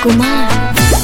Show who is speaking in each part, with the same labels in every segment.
Speaker 1: कुमार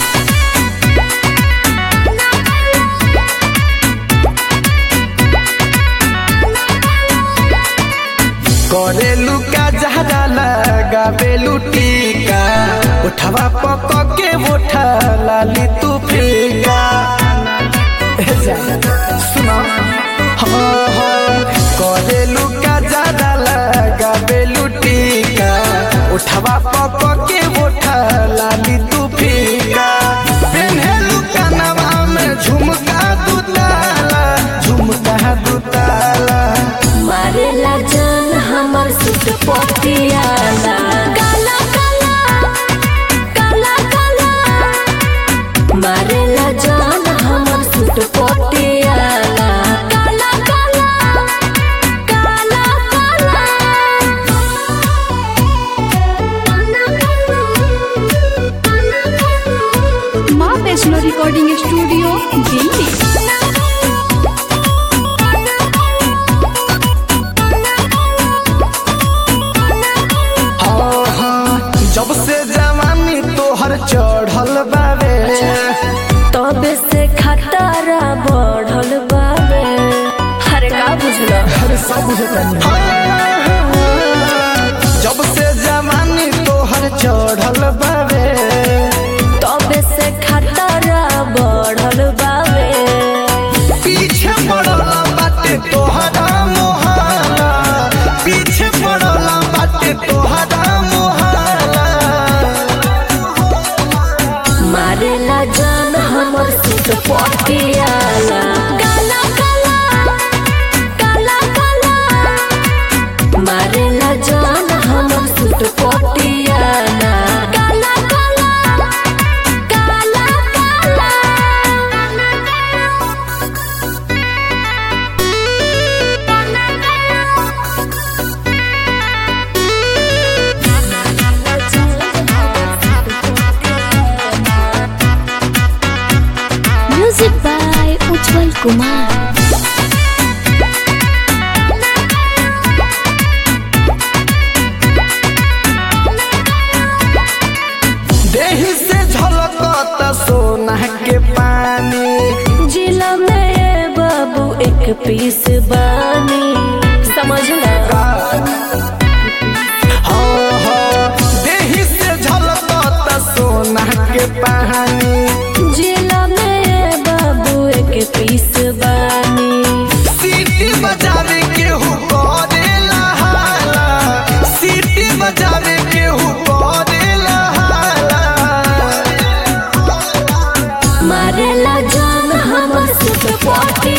Speaker 2: करेलू का जहरा लगावेलू टीका उठवा पक के उठा लाली तू फीका ए जाना, सुना हाँ हाँ करेलू का जहरा लगावेलू टीका उठवा पक के उठा लाली तू फीका पेन्हेलू कनवा में झुमका दू ताला झुमका दू ताला
Speaker 1: मारेला जान हमर सुट पटियाला काला काला काला काला मारेला जान हमर सुट पटियाला काला काला काला काला
Speaker 3: माँ वैष्णो रिकॉर्डिंग स्टूडियो दिल्ली
Speaker 2: हाँ, हाँ, जब से जवानी तोहर चढ़ल बावे
Speaker 1: तबे से खतरा बढ़ल बावे हरे का बुझलो
Speaker 2: अरे सब बुझतानी जब से जवानी तोहर चढ़ल बावे
Speaker 1: तबे से खतरा बढ़ल बावे
Speaker 2: पीछे पड़ल बाटे तोहरा मोहाला पीछे पड़ल बाटे तोहरा मोहाला
Speaker 1: मारेला जान हमर सुत पटियाला काला काला काला काला मारेला जान हमर सुत पटियाला काला काला काला म्यूजिक बाय उज्जवल कुमार
Speaker 2: देही से झलकत सोना के पानी
Speaker 1: जिला में बाबू एक पीस बानी समझला
Speaker 2: हाँ, हाँ, देही से झलकत सोना के पानी
Speaker 1: जिला में बाबू एक पीस बानी
Speaker 2: सीटी बजावे के हु करेला हाला सीटी बजावे के हु करेला हाला
Speaker 1: मारेला जान हमर सुत पटी